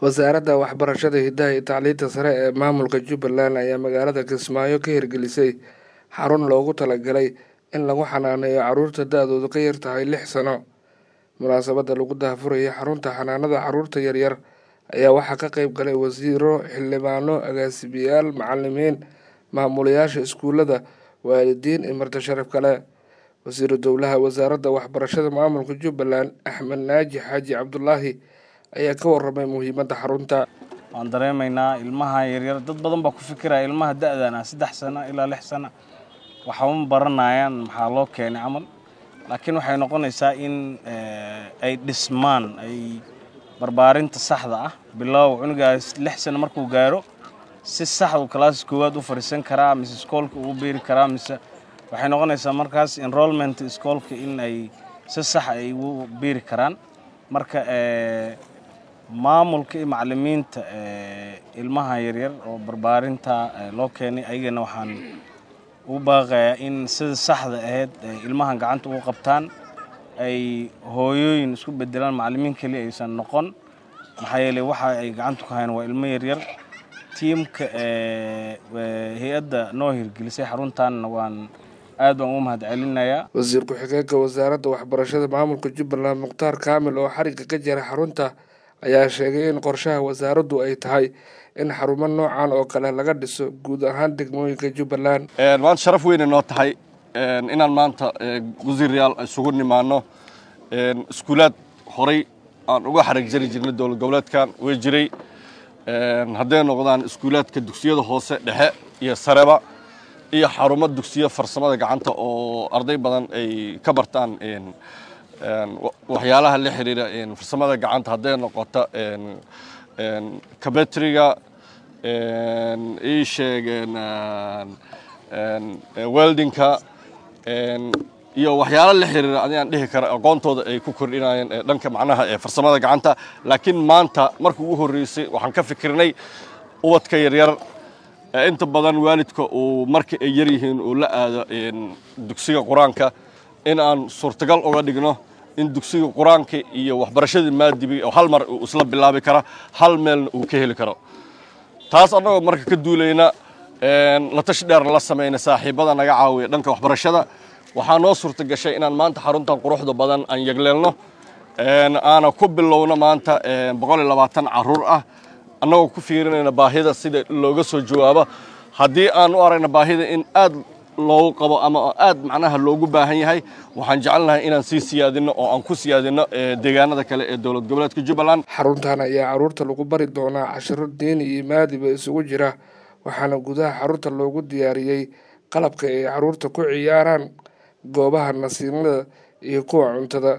wasaaradda waxbarashada hidaha iyo tacliinta sare ee maamulka jubbaland ayaa magaalada kismaayo ka hirgelisay xarun loogu talagalay in lagu xanaaneeyo caruurta da-doodu ka yar tahay lix sano munaasabadda lagu daahfurayay xarunta xanaanada caruurta yaryar ayaa waxaa ka qeyb galay wasiiro xildhibaano agaasibiyaal macalimiin maamulayaasha iskuullada waalidiin iyo marti sharaf kale wasiiru dowlaha wasaaradda waxbarashada maamulka jubbaland axmed naaji xaaji cabdulaahi ayaa ka waramay muhiimadda xarunta waan dareemaynaa ilmaha yaryar dad badan baa ku fikiraya ilmaha da-dan ah saddex sano ilaa lix sano waxama baranayaan maxaa loo keenay camal laakiin waxay noqonaysaa in ay dhismaan ay barbaarinta saxda ah bilow cunugaas lix sano markuu gaaro si saxdu kalaas koowaad u fadhiisan karaa mise iskoolka ugu biiri karaa mise waxay noqonaysaa markaas enrollment iskoolka in ay si sax ay ugu biiri karaan marka maamulka iyo macalimiinta ilmaha yaryar oo barbaarinta loo keenay ayagana waxaan ugu baaqayaa in sida saxda ahayd ilmahan gacanta ugu qabtaan ay hooyooyin isku bedelaan macalimiin keliya aysan noqon maxaa yeeley waxa ay gacanta ku hayaan waa ilmo yaryar tiimka hay-adda noo hirgelisay xaruntaanna waan aad baan ugu mahadcelinayaa wasiir ku-xigeenka wasaaradda waxbarashada maamulka jubbaland mukhtaar kaamil oo xarigga ka jira xarunta ayaa sheegay in qorshaha wasaaraddu ay tahay in xarumo noocan oo kale laga dhiso guud ahaan degmooyinka jubbaland maanta sharaf weynay noo tahay inaan maanta wasiiryaal isugu nimaano iskuulaad horay aan uga xarig jari jirnay dowlad goboleedkan way jiray hadday noqdaan iskuulaadka dugsiyada hoose dhexe iyo sareba iyo xarumo dugsiyo farsamada gacanta oo arday badan ay ka bartaan waxyaalaha la xiriira farsamada gacanta hadday noqoto kabetriga ii sheeg weldinka iyo waxyaalo la xiriira adigaan dhihi kara aqoontooda ay ku kordhinayeen dhanka macnaha ee farsamada gacanta laakiin maanta markii ugu horreysay waxaan ka fikirnay ubadka yaryar inta badan waalidka uu marka ay yar yihiin uu la aado dugsiga qur-aanka in aan suurtagal uga dhigno in dugsiga qur-aanka iyo waxbarashadii maadibi oo hal mar uu isla bilaabi kara hal meelna uu ka heli karo taas annagoo marka ka duulayna la tashi dheer la samayna saaxiibada naga caawiya dhanka waxbarashada waxaa noo suurta gashay inaan maanta xaruntan quruxda badan aan yegleelno aana ku bilowno maanta boqol iyo labaatan caruur ah annagoo ku fiirinayna baahida sida looga soo jawaabo haddii aan u aragna baahida in aad loogu qabo ama aad macnaha loogu baahan yahay waxaan jecelnahay inaan sii siyaadino oo aan ku siyaadino deegaanada kale ee dowlad goboleedka jubbaland xaruntan ayaa caruurta lagu bari doonaa cashiro diini iyo maadiba isugu jira waxaana gudaha xarunta loogu diyaariyey qalabka ay caruurta ku ciyaaraan goobaha nasiinada iyo kuwa cuntada